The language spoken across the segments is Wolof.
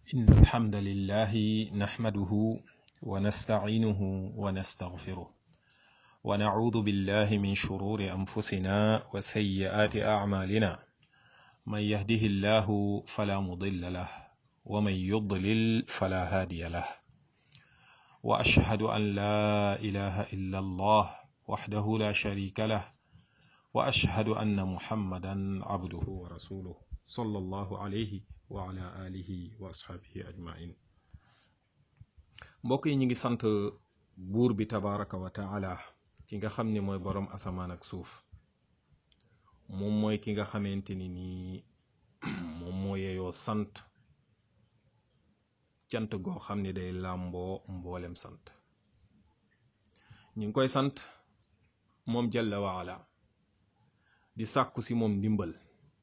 إن الحمد لله نحمده ونستعينه ونستغفره ونعوذ بالله من شرور أنفسنا وسيئات أعمالنا من يهده الله فلا مضل له ومن يضلل فلا هادي له وأشهد أن لا إله إلا الله وحده لا شريك له وأشهد أن محمدا عبده ورسوله صلى الله عليه وعلى آله وأصحابه أجمعين mbokk yi ñu ngi sant buur bi tabaraka wa taala ki nga xam ne mooy boroom asamaan ak suuf moom mooy ki nga xamante ni nii moom moo yeyoo sant cant goo xam ne day làmboo mboolem sant ñu ngi koy sant moom jalla waala di sàkku si moom ndimbal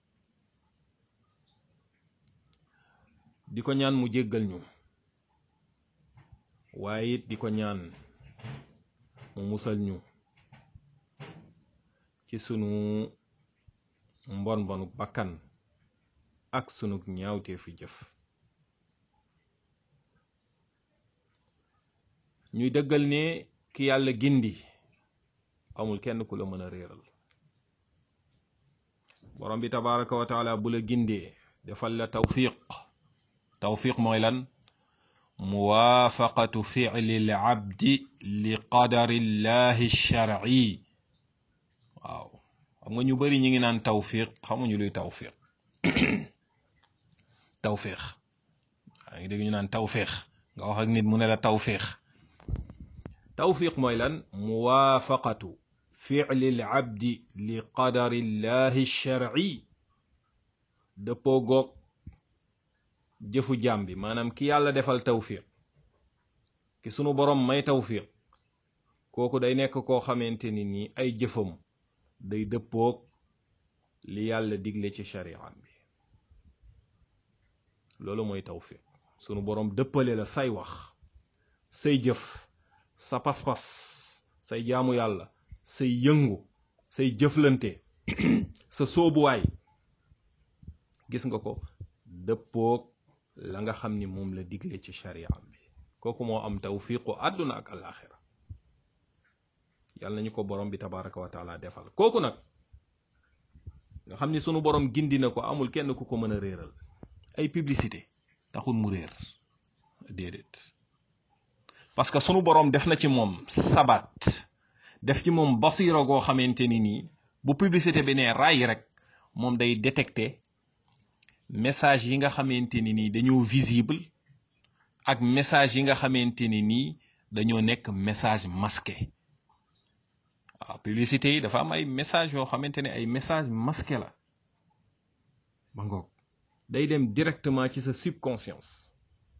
di ko ñaan mu jéggal ñu waaye it di ko ñaan mu musal ñu ci sunu mbon mbonu bakkan ak sunu ñaawteefu jëf ñuy dëggal ne ki yàlla gindi amul kenn ku la mën a réeral borom bi tabaraka wa taala bu la gindee defal la tawfiq tawfiq mooy lan muwaafaqatu ficli l abdi li qadari llahi sharci waaw xam nga ñu bari ñi ngi naan tawfiq xamuñu luy tawfiq tawfiq yaa ngi dégg ñu naan tawfiq nga wax ak nit mu ne la tawfiq tawfiq mooy lan muwaafaqatu ficli l abdi li qadari llahi sharci dëppoo goog jëfu jaam bi maanaam ki yàlla defal tawfiq ki sunu borom may tawfiq kooku day nekk koo xamante ni nii ay jëfam day dëppoog li yàlla digle ci shari'am bi loolu mooy tawfiq sunu borom dëppale la say wax say jëf sa pas-pas say jaamu yàlla say yëngu say jëflante sa soobuwaay gis nga ko dëppoog la nga xam ni moom la digle ci shari'am bi kooku moo am tawfiqu àdduna ak alaxira yàlla nañu ko borom bi tabaraka wa taala defal kooku nag nga xam ni sunu borom gindi na ko amul kenn ku ko mën a réeral ay publicité taxul mu réer déedéet parce que sunu borom def na ci moom sabat def ci moom basira goo xamante ni nii bu publicité bi ne raay rek moom day détecté message yi nga xamante ni nii dañoo visible ak message yi nga xamante ni nii dañoo nekk message masqué waaw publicité yi dafa am ay message yoo xamante ne ay message masqué la ba ngoog day dem directement ci sa subconscience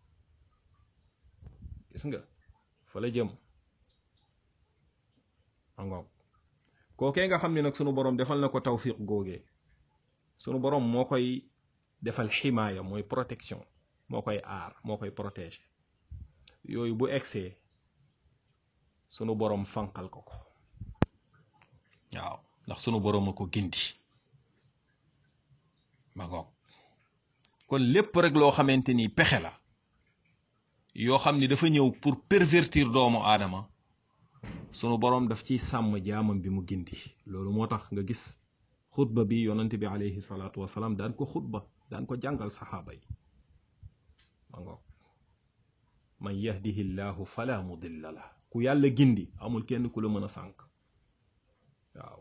gis nga fa la jëm ba ngoog kookee nga xam ne nag sunu borom defal na ko tawfiq googee sunu borom moo koy defal ximaaya mooy protection moo koy aar moo koy protéger yooyu bu egsee sunu borom fanqal ko ko waaw ndax sunu borom a ko gindi ma ngoog kon lépp rek loo xamante ni pexe la yoo xam ni dafa ñëw pour pervertir doomu aadama sunu borom daf ciy sàmm jaamam bi mu gindi loolu moo tax nga gis xutba bi yonent bi alayhi salaatu wasalaam daan ko xutba daan ko jàngal saxaaba yi ma ngoog man yahdihi llahu fala mudilla la ku yàlla gindi amul kenn ku la mën a sànk waaw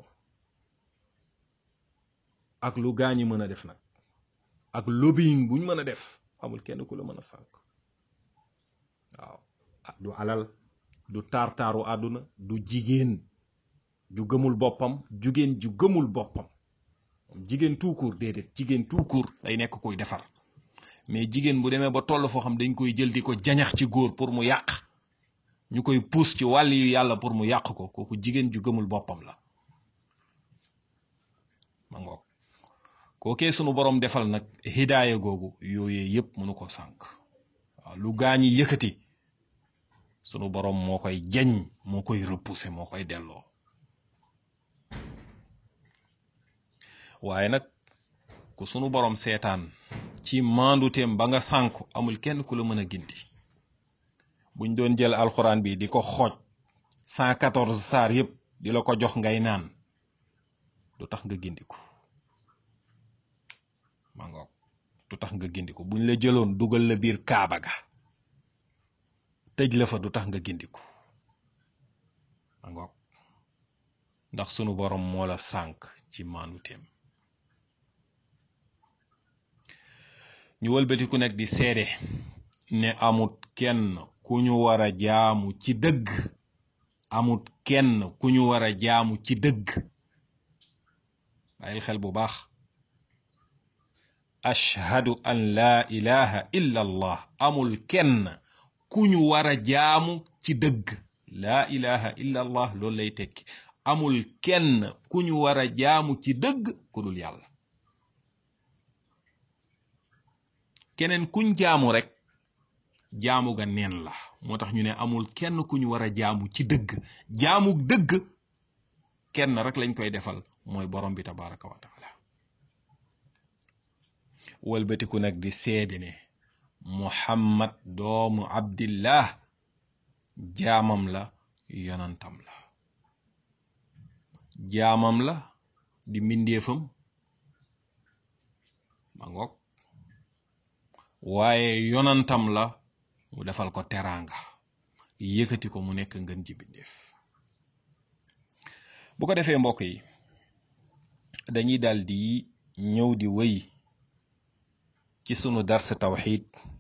ak lu gaañi mën a def nag ak lobbying buñ mën a def amul kenn ku la mën a sànk waaw du alal du taar-taaru àdduna du jigéen ju gëmul boppam jigéen ju gëmul boppam jigéen tout court déedéet jigéen tout court day nekk koy defar mais jigéen bu demee ba toll foo xam dañ koy jël di ko jañax ci góor pour mu yàq ñu koy puus ci wàll yu yàlla pour mu yàq ko kooku jigéen ju gëmul boppam la ma ngoog kookee sunu borom defal nag hidaaya googu yooyee yépp mënu ko sànk waaw lu gaañi yëkkati sunu borom moo koy jañ moo koy repousser moo koy delloo waaye nag ku sunu borom seetaan ci maanduteem ba nga sànku amul kenn ku la mën a gindi buñ doon jël alxuraan bi di ko xooj cent quatorze saar yépp di la ko jox ngay naan du tax nga gindiku ma ngoog du tax nga gindiku buñ la jëloon dugal la biir kaaba ga tëj la fa du tax nga gindiku ma ngoog ndax sunu borom moo la sànk ci maanduteem ñu wëlbatiku nag di seede ne amut kenn ku ñu war a jaamu ci dëgg amut kenn ku ñu war a jaamu ci dëgg bàyyil xel bu baax ashhadu an laa ilaha illa allah amul kenn ku ñu war a jaamu ci dëgg laa ilaha illa allah loolu lay tekki amul kenn ku ñu war a jaamu ci dëgg ku dul yàlla keneen kuñ jaamu rek jaamu ga neen la moo tax ñu ne amul kenn ku ñu war a jaamu ci dëgg jaamu dëgg kenn rek lañ koy defal mooy borom bi tabaraka wa taala walbatiku nag di seede ne muhammad doomu abdillah jaamam la yonantam la jaamam la di mbindeefam ma ngoog waaye yonantam la mu defal ko teraanga yëkkati ko mu nekk ngën ji bindeef bu ko defee mbokk yi dañuy dal di ñëw di wëy ci sunu dars tawxid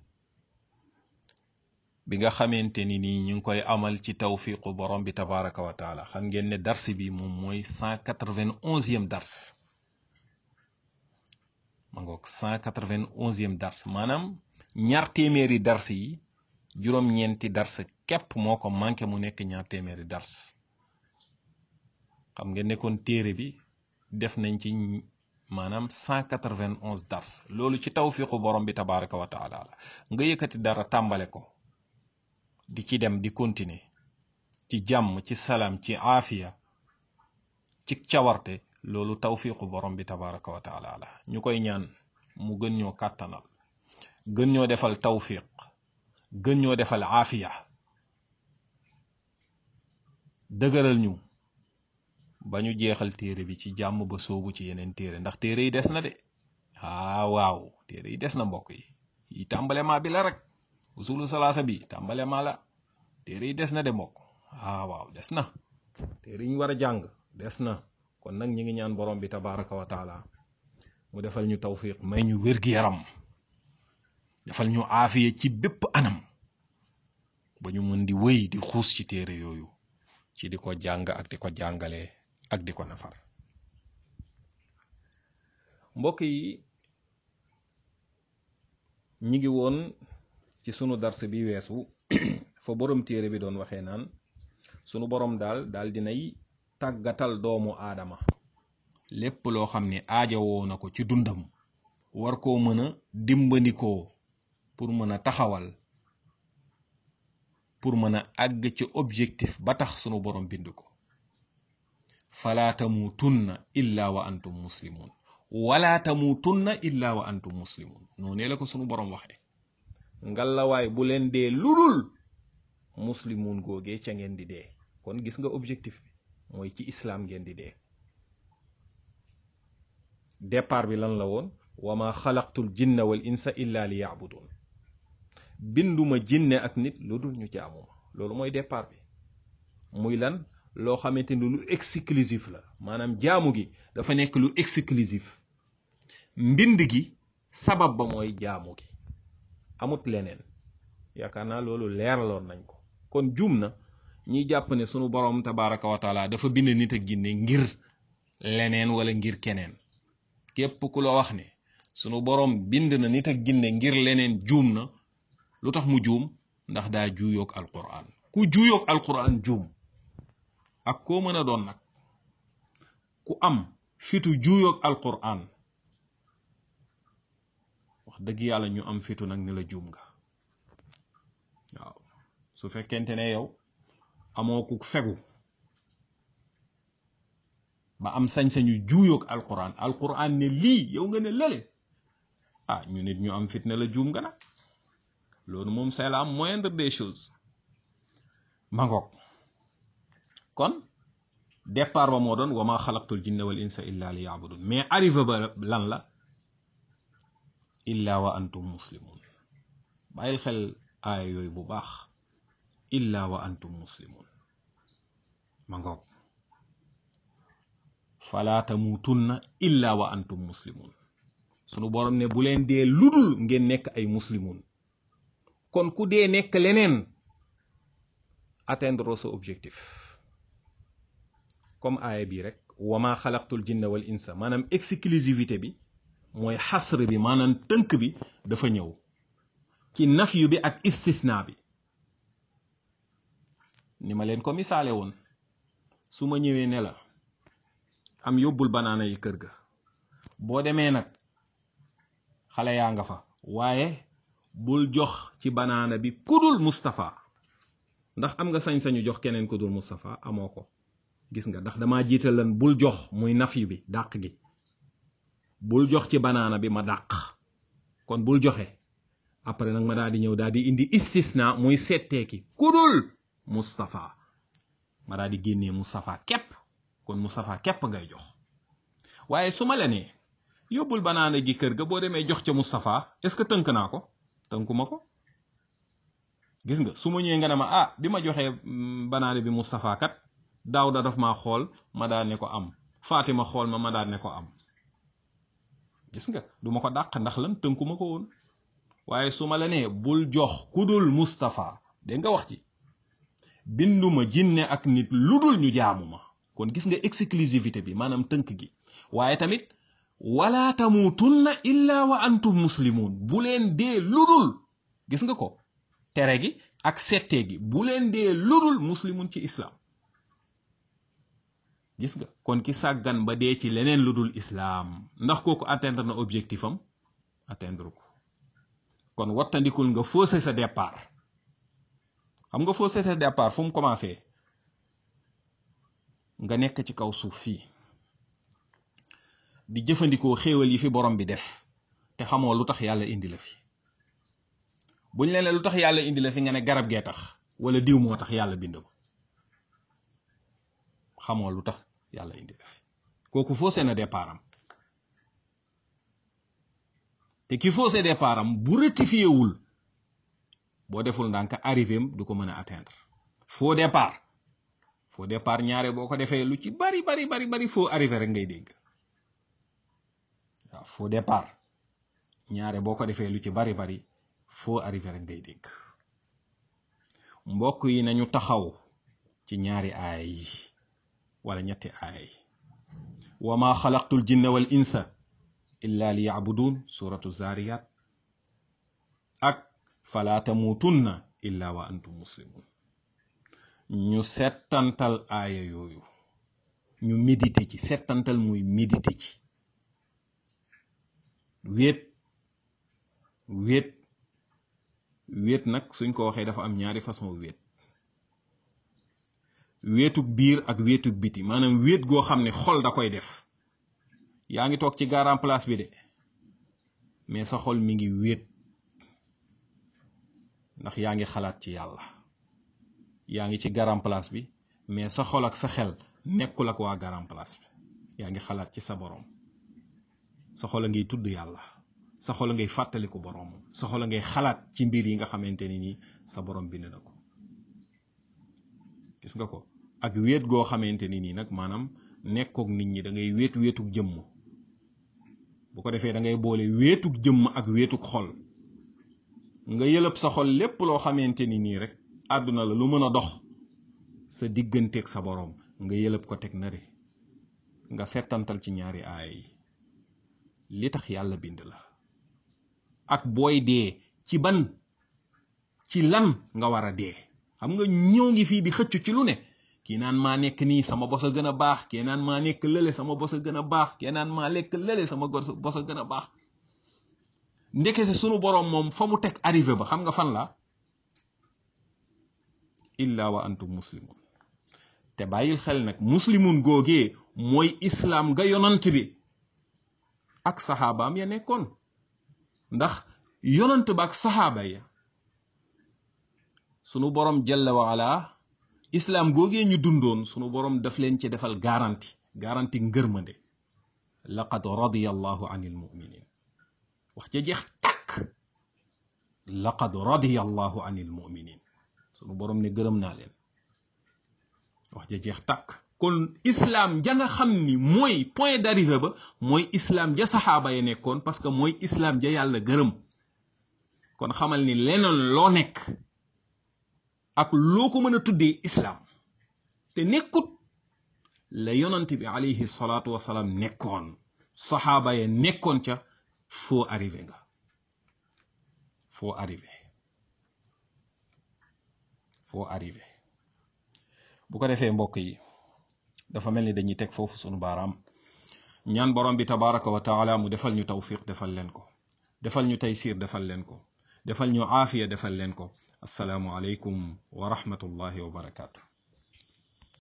bi nga xamante ni nii ñu ngi koy amal ci tawfiqu borom bi tabaraka wa taala xam ngeen ne dars bi moom mooy cent quatre-vingt-onzième dars ma ngoog cent quatre-vingt-onzième dars maanaam ñaar téeméeri dars yi juróom-ñeenti dars képp moo ko manqué mu nekk ñaar téeméeri dars xam ngeen ne kon téere bi def nañ ci maanaam cent quatre-vingt-onze dars loolu ci tawfiqu borom bi tabaraka wa taala la nga yëkkati dara tàmbale ko di ci dem di continuer ci jàmm ci salaam ci aafiya ci cawarte loolu tawfiqu borom bi tabaraka wa taala la ñu koy ñaan mu gën ñoo kàttanal gën ñoo defal tawfiq gën ñoo defal aafiya dëgëral ñu ba ñu jeexal téere bi ci jàmm ba soobu ci yeneen téere ndax téere yi des na de ah waaw téere yi des na mbokk yi yi tàmbalema bi la rek usulu salaasa bi tàmbalema la téere yi des na de mbokk ah waaw des na téere yi ñu war a jàng des na kon nag ñi ngi ñaan borom bi tabaraka wa taala mu defal ñu tawfiq may ñu wér-gi-yaram defal ñu aafiya ci bépp anam ba ñu mën di wëy di xuus ci téere yooyu ci di ko jàng ak di ko jàngale ak di ko nafar mbokk yi ñi ngi woon ci sunu dars bi weesu fa borom téere bi doon waxee naan sunu borom daal daal dinay tàggatal doomu aadama lépp loo xam ne aajowoo na ko ci dundam war koo mën a dimbandikoo pour mën a taxawal pour mën a àgg ci objectif ba tax sunu borom bind ko falaa tamuutunna illa wa antum muslimun wala tamuutunna illa wa antum muslimun noonee la ko sunu borom waxee ngalawaay bu leen dee ludul muslimun googee ca ngeen di dee kon gis nga objectif bi mooy ci islam ngeen di dee départ bi lan la woon wa ma xalaqtul jinna wal insa illa li yaabudun binduma jinne ak nit lu dul ñu jaamuma loolu mooy départ bi muy lan loo xamante ni lu exclusif la maanaam jaamu gi dafa nekk lu exclusif mbind gi sabab ba mooy jaamu gi amut leneen yaakaar naa loolu leeraloon nañ ko kon juum na ñiy jàpp ne sunu borom tabaraka wa taala dafa bind nit ak jinne ngir leneen wala ngir keneen képp ku la wax ne sunu borom bind na nit ak jinne ngir leneen juum na lu tax mu juum ndax daa juuyoog alquran ku juuyoog alquran juum ak koo mën a doon nag ku am fitu juuyoog alquran wax dëgg yàlla ñu am fitu nag ni la juum nga waaw su fekkente ne yow amoo ku fegu ba am sañ-sañu juuyoog alquran alquran ne lii yow nga ne lële ah ñu nit ñu am fitna la juum nga nag loolu moom c'est la moindre des choses mangoog kon départ ba moo doon wa ma xalaqtul jinna wal insa illa li yaabudun mais arrivé ba lan la illa wa antum muslimun bàyyil xel aaya yooyu bu baax illa wa antum muslimun ma ngoog fala tamutunna illa wa antum muslimun sunu borom ne bu leen dee ludul ngeen nekk ay muslimun kon ku dee nekk leneen atteindre sa objectif comme aaya bi rek wama xalaqtul jinna wal insa maanaam exclusivité bi mooy xasr bi maanaam tënk bi dafa ñëw ci nafyu bi ak istisna bi ni ma leen ko misaale woon su ma ñëwee ne la am yóbbul banaana yi kër ga boo demee nag xale yaa nga fa waaye bul jox ci banaana bi kudul Mustapha ndax am nga sañ-sañu jox keneen kudul Mustapha amoo ko gis nga ndax damaa jiital lan bul jox muy nafyu bi dàq gi bul jox ci banaana bi ma dàq kon bul joxe après nag ma daal di ñëw daal di indi istisna muy setteeki kudul Mustapha ma daal di génnee Mustapha képp kon Mustapha képp ngay jox waaye su ma la nee yóbbul banaana gi kër ga boo demee jox ca Mustapha est-ce que tënk naa ko tënkuma ko gis nga su ma ñëwee nga ne ma ah bi ma joxee banaana bi Mustapha kat Daawda daf maa xool ma daal ne ko am Fatima xool ma ma daal ne ko am gis nga du ma ko dàq ndax lan tënkuma ko woon waaye su ma la nee bul jox ku dul Mustapha dégg nga wax ci binduma jinne ak nit lu dul ñu jaamu ma kon gis nga exclusivité bi maanaam tënk gi waaye tamit wala tamutunna illa wa antum muslimun bu leen dee ludul gis nga ko tere gi ak settee gi bu leen dee ludul muslimun ci islam gis nga kon ki sàggan ba dee ci leneen ludul islam ndax kooku atteindre na objectif am atteindre ko kon wattandikul nga faussé sa départ xam nga faussé sa départ fu mu commencé nga nekk ci kaw suuf fii di jëfandikoo xéewal yi fi borom bi def te xamoo lu tax yàlla indi la fi buñ leen lu tax yàlla indi la fi nga ne garab gee tax wala diw moo tax yàlla bind ko xamoo lu tax yàlla indi la fi kooku faussé na départ am te ki faussé départ am bu rectifié wul boo deful ndànk arrivé am du ko mën a atteindre faux départ faux départ ñaare boo ko defee lu ci bari bari bari bari faux arrivé rek ngay dégg waaw faux départ ñaare boo ko defee lu ci bari bari faux arrivé rek ngay dégg mbokk yi nañu taxaw ci ñaari aaya yi wala ñetti aaya yi wa ma xalaqtul jinna wal insa illa li yacbudun suratu zariyat ak fala tamutunna illa wa antum muslimun ñu settantal aaya yooyu ñu médité ci settantal muy médité ci wéet wéet wéet nag suñ ko waxee dafa am ñaari façon wéet wéetug biir ak wéetug biti maanaam wéet goo xam ne xol da koy def yaa ngi toog ci garan place bi de mais sa xol mi ngi wéet ndax yaa ngi xalaat ci yàlla yaa ngi ci garan place bi mais sa xol ak sa xel nekkul ak waa garan place bi yaa ngi xalaat ci sa borom sa xol a ngay tudd yàlla sa xol a ngay fàttaliku borom sa xol a ngay xalaat ci mbir yi nga xamante ni nii sa borom bind na ko gis nga ko ak wéet goo xamante ni nii nag maanaam nekkook nit ñi da ngay wéet wéetug jëmm bu ko defee da ngay boole wéetug jëmm ak wéetug xol nga yëlëb sa xol lépp loo xamante ni nii rek àdduna la lu mën a dox sa digganteeg sa boroom nga yëlëb ko teg nare nga settantal ci ñaari aaya yi li tax yàlla bind la ak booy dee ci ban ci lan nga war a dee xam nga ñëw ngi fii di xëccu ci lu ne kii naan maa nekk nii sama bos a gën a baax kii naan maa nekk lële sama bos a gën a baax kii naan maa lekk lële sama bos a gën a baax ndeke si sunu boroom moom fa mu teg arrivé ba xam nga fan la illa wa antum muslimun te bàyyil xel nag muslimun googee mooy islaam ga yonant bi ak saxaabaam ya nekkoon ndax yonant ba ak saxaaba ya sunu borom jalla wa ala islaam googee ñu dundoon sunu borom daf leen ci defal garanti garanti ngërmande laqad radiya allahu anil muminin wax ca jeex tàkk laqad radiya allahu anil muminin sunu borom ne gërëm naa leen wax ja jeex tàkk kon islam ja nga xam ni mooy point d'arrivée ba mooy islam ja saxaaba ya nekkoon parce que mooy islam ja yàlla gërëm kon xamal ni leneen loo nekk ak loo ko mën a tuddee islam te nekkut la yonant bi alayhi salaatu wasalaam nekkoon saxaaba ya nekkoon ca foo arrivé nga foo arrivé foo arrivé bu ko defee mbokk yi dafa mel ni dañuy teg foofu sunu baaraam ñaan borom bi tabaraka wa taala mu defal ñu tawfiq defal leen ko defal ñu taysir defal leen ko defal ñu aafiya defal leen ko assalaamu aleykum wa rahmatullahi wa barakaatu